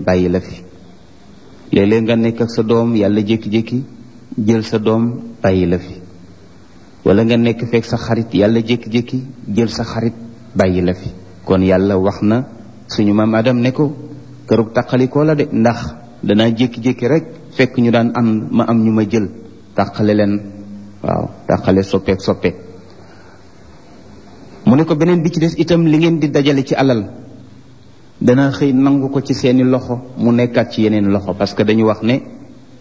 bàyyi la fi léeg-léeg nga nekk ak sa doom yàlla jékki-jékki jël sa doom bàyyi la fi wala nga nekk fekk sa xarit yàlla jékki-jékki jël sa xarit bàyyi la fi kon yàlla wax na suñu maam Adam ne ko kërug taqalikoo la de ndax danaa jékki-jékki rek fekk ñu daan am ma am ñu ma jël tàqale leen waaw tàqale soppeek soppeek mu ne ko beneen bi ci des itam li ngeen di dajale ci alal dana xëy nangu ko ci seeni loxo mu nekkaat ci yeneen loxo parce que dañu wax ne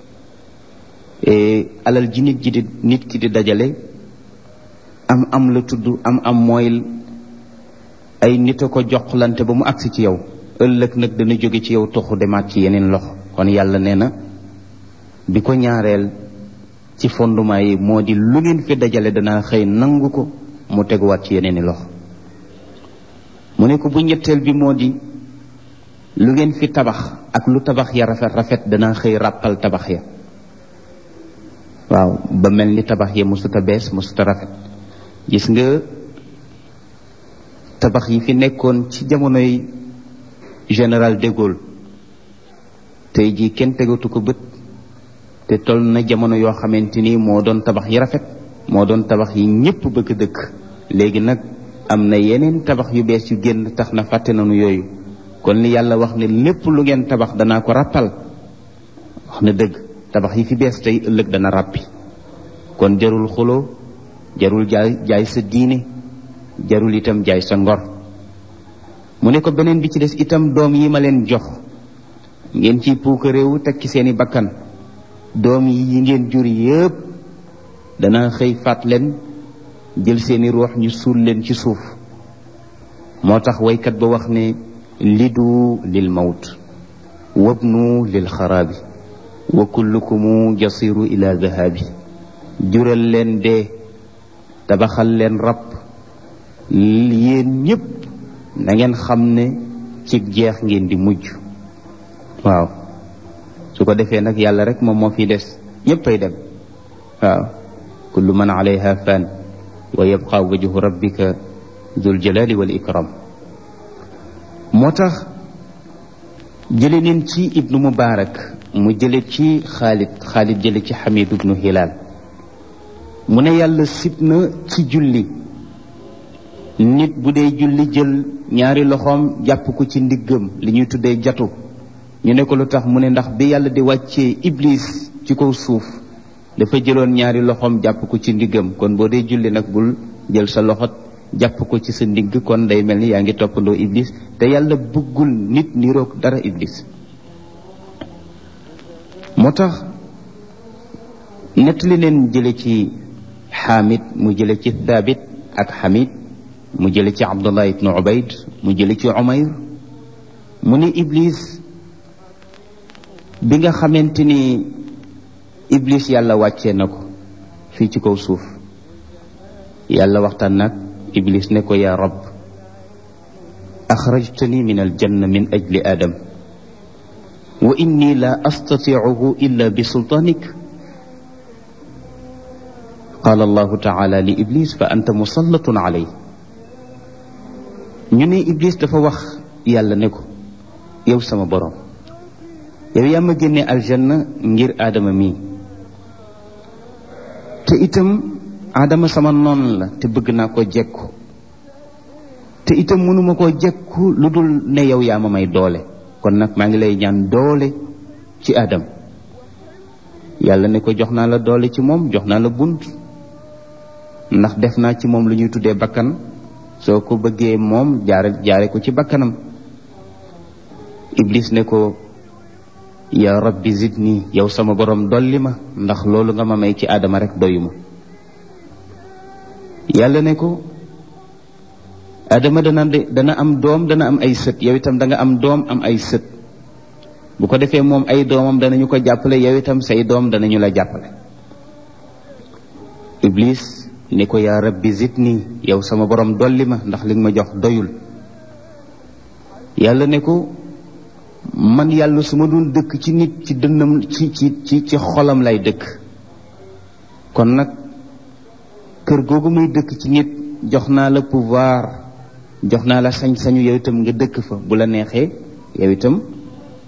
alal ji nit ji di nit ki di dajale am am la tudd am am mooy ay nit a ko joxlante ba mu agsi ci yow ëllëg nag dana jóge ci yow toxu demaat ci yeneen loxo kon yàlla nee na bi ko ñaareel ci fondement yi moo di lu ngeen fi dajale dana xëy nangu ko mu teguwaat ci yeneen i loxo mu ne ko bu ñetteel bi moo di lu ngeen fi tabax ak lu tabax ya rafet rafet dana xëy ràppal tabax ya waaw ba mel ni tabax ya musuta bees musuta rafet gis nga tabax yi fi nekkoon ci jamonoy général de Gaulle tey jii kenn tegatu ko bët te toll na jamono yoo xamante ni moo doon tabax yi rafet moo doon tabax yi ñépp bëgg dëkk léegi nag am na yeneen tabax yu bees yu génn tax na fàtte nañu yooyu kon li yàlla wax ne lépp lu ngeen tabax danaa ko ràppal wax na dëgg tabax yi fi bees tey ëllëg dana ràppi kon jarul xuloo jarul jaay jaay sa diine jarul itam jaay sa ngor mu ne ko beneen bi ci des itam doom yi ma leen jox ngeen ciy puuka réewu teg ci seeni bakkan doom yi yi ngeen jur yépp dana xëy faat leen jël seeni ruux ñu suul leen ci suuf moo tax waykat ba wax ne lidu lil mawt wabnu lil xaraabi wa kullukumu jasiru ila dahabi jural leen dee tabaxal leen rab yéen ñépp na ngeen xam ne ci jeex ngeen di mujj waaw su ko defee nag yàlla rek moom moo fi des ñépp ay dem waaw kullu man alayha fan wa yabqa wajhu rabbika dul jalali wal ikram moo tax jële neen ci ibnu mubarak mu jële ci xaalid xaalid jële ci xamid ibnu hilal mu ne yàlla sib na ci julli nit bu dee julli jël ñaari loxoom jàpp ko ci ndiggam li ñuy tuddee jatu ñu ne ko lu tax mu ne ndax bi yàlla di wàccee iblis ci kaw suuf dafa jëloon ñaari loxoom jàpp ko ci ndiggam kon boo dee julli nag bul jël sa loxo jàpp ko ci sa ndigg kon day mel ni yaa ngi toppandoo iblis te yàlla bëggul nit niroog dara iblis moo tax nettali leen jële ci xaamid mu jële ci thabit ak xamid mu jële ci abdullah ibnu ubayd mu jële ci umayr mu ne iblis bi nga xamante ni iblis yàlla wàccee na ko fii ci kaw suuf yàlla waxtaan nag iblis ne ko yaa rab axrajtani min aljanna min ajli adam wa inni la astatiicuhu illa bi sultaanik qaala allahu taala li iblis fa anta musallatun alay ñu ne iblis dafa wax yàlla ne ko yow sama borom yow yaa ma génne aljanna ngir aadama mii te itam aadama sama noon la te bëgg naa ko jekku te itam mënuma koo jekku lu dul ne yow yaa ma may doole kon nag maa ngi lay ñaan doole ci aadam yàlla ne ko jox naa la doole ci moom jox naa la bunt ndax def naa ci moom lu ñuy tuddee bakkan soo ko bëggee moom jaare jaare ko ci bakkanam iblis ne ko ya rabbi zidni yow sama borom dolli ma ndax loolu nga ma may ci aadama rek doyuma yàlla ne ko aadama dana dana am doom dana am ay sët yow itam da nga am doom am ay sët bu ko defee moom ay doomam danañu ko jàppale yow itam say doom danañu la jàppale iblis ni ko yaa rabbi zidni yow sama borom dolli ma ndax li nga ma jox doyul yàlla ne ko man yàlla su ma doon dëkk ci nit ci dënnam ci ci ci ci xolam lay dëkk kon nag kër googu muy dëkk ci nit jox naa la pouvoir jox naa la sañ-sañu yow itam nga dëkk fa bu la neexee yow itam